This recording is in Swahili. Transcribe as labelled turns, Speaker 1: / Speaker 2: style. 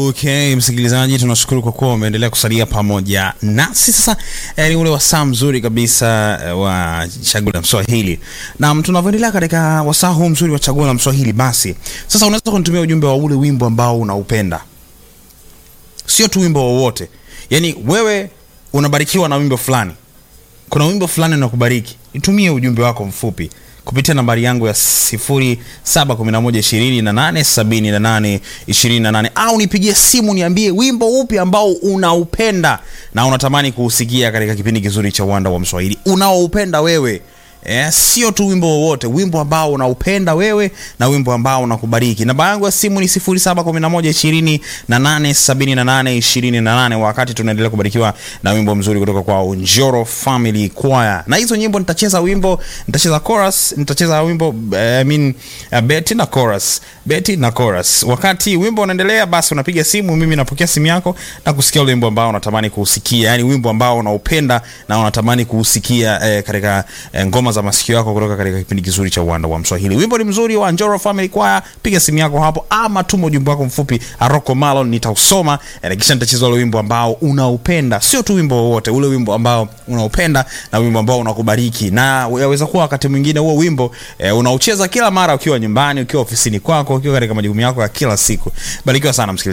Speaker 1: Okay, msikilizaji, tunashukuru kwa kuwa umeendelea kusalia pamoja nasi. Sasa eh, ni ule wasaa mzuri kabisa eh, wa chaguo la Mswahili, na tunavyoendelea katika wasaa huu mzuri wa chaguo la Mswahili, basi sasa unaweza kunitumia ujumbe wa ule wimbo ambao unaupenda, sio tu wimbo wowote. Yani wewe unabarikiwa na wimbo fulani, kuna wimbo fulani unakubariki, nitumie ujumbe wako mfupi kupitia nambari yangu ya 0711287828 au nipigie simu niambie wimbo upi ambao unaupenda na unatamani kuusikia katika kipindi kizuri cha uwanda wa Mswahili unaoupenda wewe. Eh, sio tu wimbo wowote, wimbo ambao unaupenda wewe na wimbo ambao unakubariki. Namba yangu ya simu ni 0711287828 wakati tunaendelea kubarikiwa na wimbo mzuri kutoka kwa Njoro Family Choir. Na hizo nyimbo nitacheza wimbo, nitacheza chorus, nitacheza wimbo eh, I mean uh, beti na chorus, beti na chorus. Wakati wimbo unaendelea, basi unapiga simu, mimi napokea simu yako na kusikia ule wimbo ambao unatamani kuusikia, yani wimbo ambao unaupenda na unatamani kuusikia eh, katika eh, ngoma za masikio yako kutoka katika kipindi kizuri cha uwanda wa Mswahili. Wimbo ni mzuri wa Njoro Family Choir, piga simu yako hapo ama tuma ujumbe wako mfupi Aroko Malon, nitausoma na kisha nitacheza ule wimbo ambao unaupenda, sio tu wimbo wowote, ule wimbo ambao unaupenda na wimbo ambao unakubariki. Na yaweza kuwa wakati mwingine huo wimbo eh, unaucheza kila mara ukiwa nyumbani, ukiwa ofisini kwako, ukiwa katika majukumu yako ya kila siku. Barikiwa sana msikilizaji.